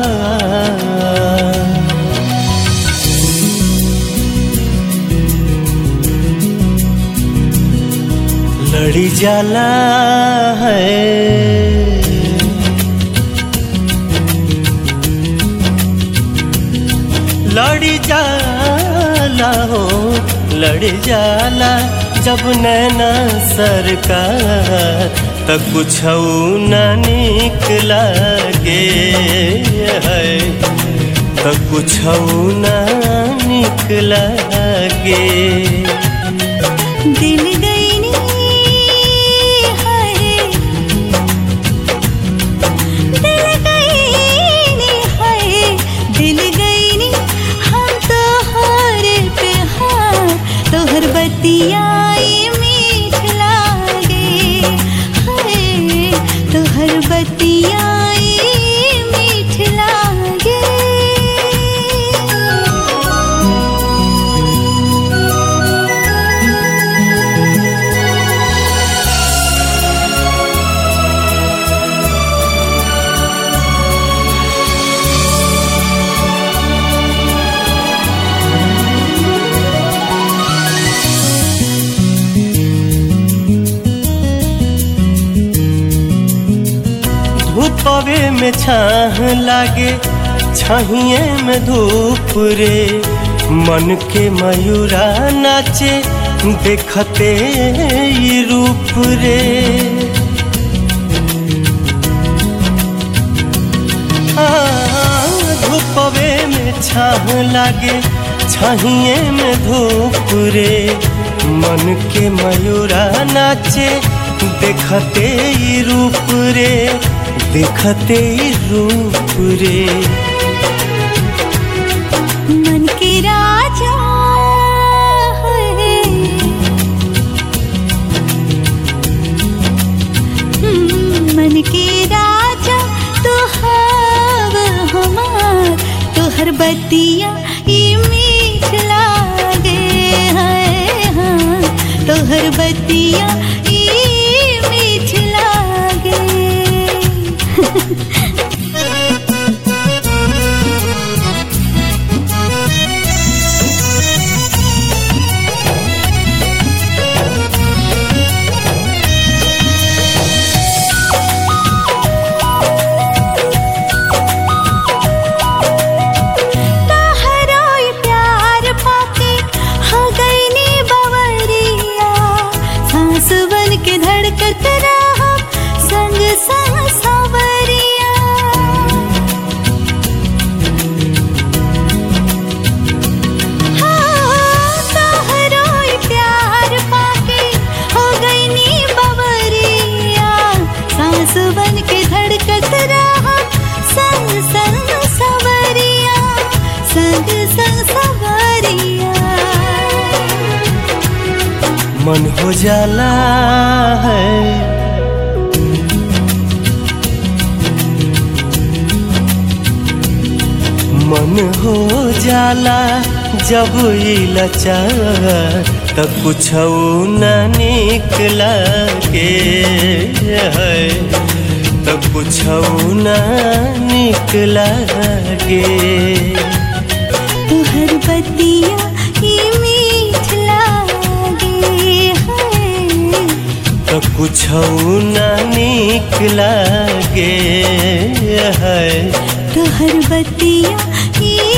लड़ी जाला है लड़ी जाला हो लड़ी जाला जब नैना सरकार त कुछ न निक लागे है त कुछ न निक लागे दिल गई नी हाय दिल गई नी हाय दिल गई नी हम तो हर पे हार तोहर बतियाई मीठ लागे हाय तोहर बतियाई मीठ लागे धूपवे में छाह लागे छहिए में धूप रे मन के मयूरा नाचे देखते ई रूप रे आ, धूपवे में छाह लागे छहिए में धूप रे मन के मयूरा नाचे देखते ई रूप रे देखते ई रूप रे मन के राजा है हम्म, मन के राजा तो हव हमार तोहर बतिया ई मीठ लागे है हाँ तोहर बतिया ई मीठ लागे तहराई प्यार पाके हो गई नी बवरिया सांस बन के धड़कत रहा संग संग सवरिया हाँ, तहराई प्यार पाके हो गई नी बवरिया सांस बन के धड़कत रहा संग संग सवरिया संग संग सवरिया मन हो जाला है मन हो जाला जब ई लचार त कुछ न निक लागे है त कुछ न निक लागे तुहर बतिया ही मीठ लागे है त कुछ न निक लागे है तुहर बतिया ही